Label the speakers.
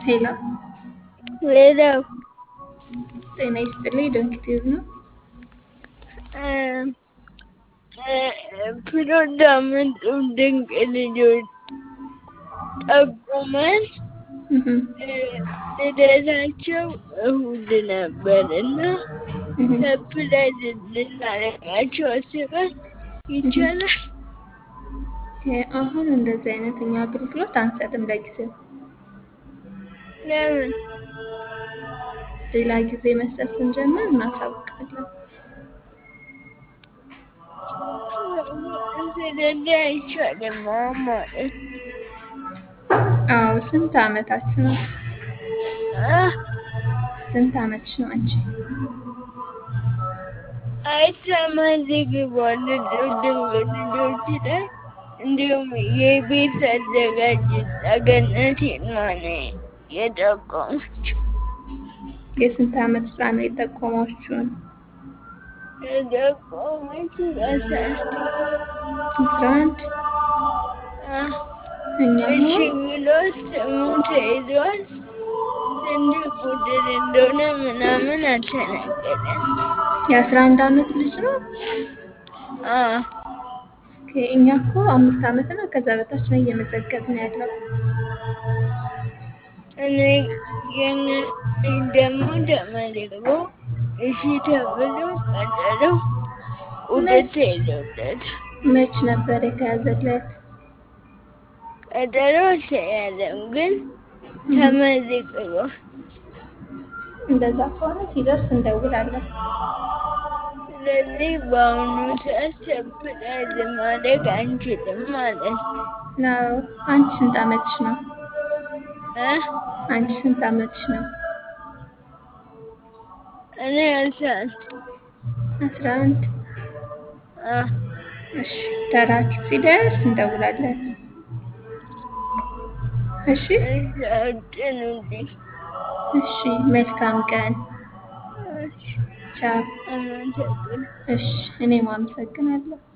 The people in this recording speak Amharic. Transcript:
Speaker 1: ሄሎ
Speaker 2: ሌላው
Speaker 1: ጤና ይስጥልኝ። ዶክተር ነው።
Speaker 2: ፕሮግራምንቱ ድንቅ ልጆች ጠቁመን ልደታቸው እሁድ ነበር እና ሰፕራይዝ ልናደርጋቸው አስበን ይቻላል?
Speaker 1: አሁን እንደዚህ አይነት እኛ አገልግሎት አንሰጥም ለጊዜው።
Speaker 2: ለምን?
Speaker 1: ሌላ ጊዜ መስጠት ስንጀምር እናሳውቃለን።
Speaker 2: ስለዚህ አይቻልም ማለት
Speaker 1: አዎ። ስንት አመታችሁ ነው? ስንት አመትሽ ነው አንቺ?
Speaker 2: አይተማዝግቧል ድንቅ ልጆች ላይ እንዲሁም የቤት አዘጋጅ ጸገነት ማነ የጠቆመችው
Speaker 1: የስንት አመት ህፃን ነው የጠቆማችሁን?
Speaker 2: የጠቆመችው አስራ
Speaker 1: አስራ አንድ እኛ
Speaker 2: እሺ ብሎ ስሙ ተይዟል። ስንት ቁጥር እንደሆነ ምናምን አልተነገረም።
Speaker 1: የአስራ አንድ አመት ልጅ ነው።
Speaker 2: አዎ
Speaker 1: ኦኬ፣ እኛ እኮ አምስት አመት እና ከዛ በታች ነው እየመዘገብን ያለው።
Speaker 2: እኔ የኔ ደግሞ ተመልሶ እሺ ተብሎ ቀጠሮ ቁጥር ተይዞለት
Speaker 1: መች ነበር የተያዘለት?
Speaker 2: ቀጠሮ አልተያዘም ግን ተመዝግቦ
Speaker 1: እንደዛ ከሆነ ሲደርስ እንደውላለን።
Speaker 2: ስለዚህ በአሁኑ ሰዓት ሰፕራይዝ ማድረግ አንችልም ማለት ነው።
Speaker 1: ነው። አንቺ ስንት አመትሽ ነው?
Speaker 2: እ
Speaker 1: አንቺ ስንት አመትሽ ነው?
Speaker 2: እኔ አልሳል
Speaker 1: አስራ አንድ
Speaker 2: አ
Speaker 1: እሺ፣ ተራችሁ ሲደርስ እንደውላለን። እሺ፣
Speaker 2: አጭኑልኝ።
Speaker 1: እሺ። መልካም ቀን።
Speaker 2: እሺ
Speaker 1: ቻው።
Speaker 2: አመሰግናለሁ።
Speaker 1: እሺ፣ እኔም አመሰግናለሁ።